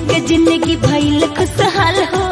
के जिंदगी भइल खुशहाल हो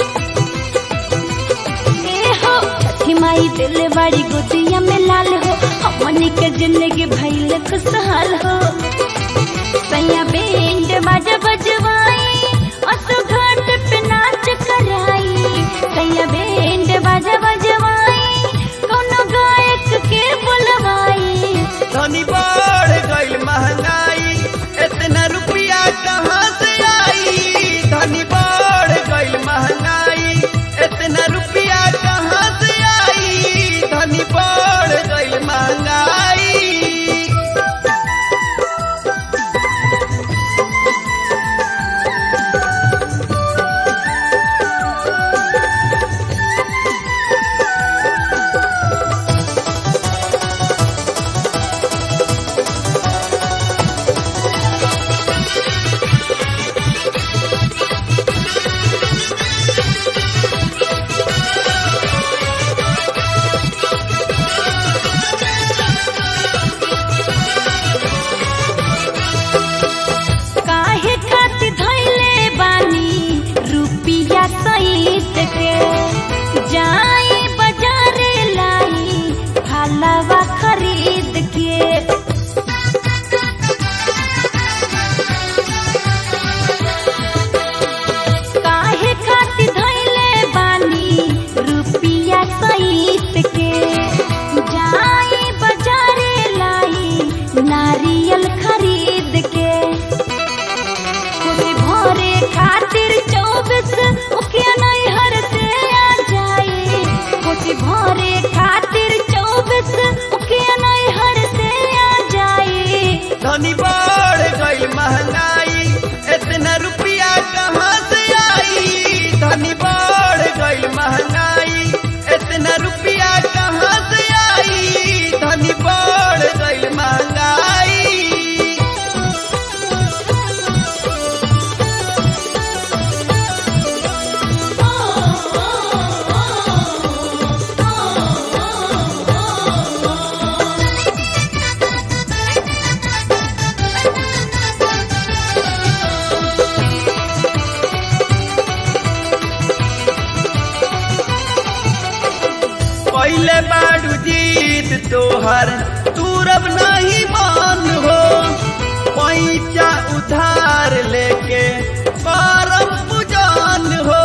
ए हो छठी माई दिल बाड़ी गोदिया में लाल हो हमनी के जिंदगी भइल खुशहाल हो सैया बैंड बाजा बजवाई असु घाट पे नाच कराई सैया बैंड बाजा बजवाई कोनो गायक के बुलवाई धनी बढ़ गई महंगाई इतना रुपया कहाँ से आई धनी बढ़ गई महंगाई इतना रुपया कहाँ से आई धनी बढ़ गई महंगाई काहे खातिर धइले बानी रुपिया सहित के जाई बाजारे लाई फलवा खरीद के काहे खातिर धइले बानी रुपिया सहित के जाई बाजारे लाई नारियल खरीद के खुशी भरे खातिर चौबीस मुखिया नैहर से आ जाए खुशी भरे खातिर चौबीस मुखिया नैहर से आ जाए धनी बढ़ गई महंगाई इतना रुपया कहाँ से आई धनी बढ़ गई महंगाई इतना रुपया कहाँ से आई धनी बढ़ गई महंगाई पहले बाड़ू जीत तोहर तूरब नहीं मान हो पैसा उधार लेके करम पुजान हो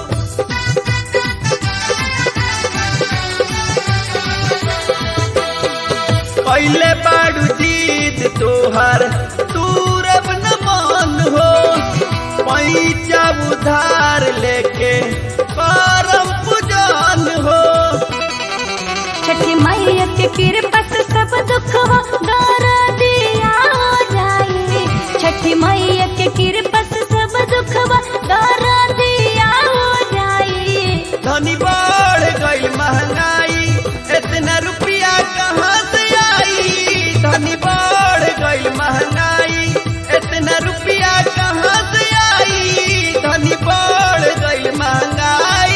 पहले बाड़ू जीत तोहर तूरब न मान हो पैसा उधार लेके करम पुजान हो छठी मैया के कृपा से सब दुखवा गार दिया हो जाए छठी मैया के कृपा से सब दुखवा गार दिया हो जाए धनी बढ़ गई महंगाई इतना रुपया कहाँ से आई धनी बढ़ गई महंगाई इतना रुपया कहाँ से आई धनी बढ़ गई महंगाई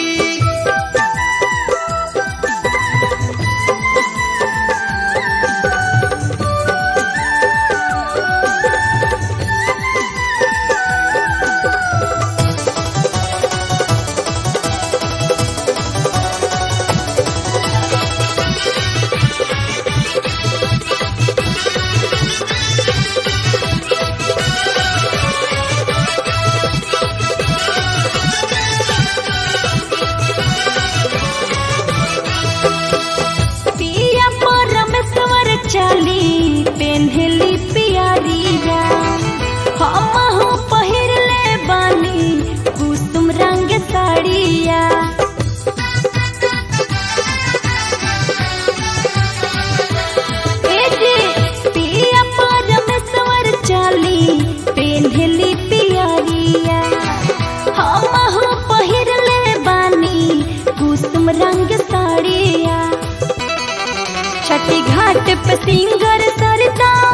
पिया परमेश्वर चली पेन्हली पियरिया हमहु पहिरले बानी कुसुम रंग साड़िया ए जी, पिया परमेश्वर चली पेन्हली पियरिया हमहु पहिरले बानी कुसुम रंग साड़िया छठी घाट पे सिंगर सरता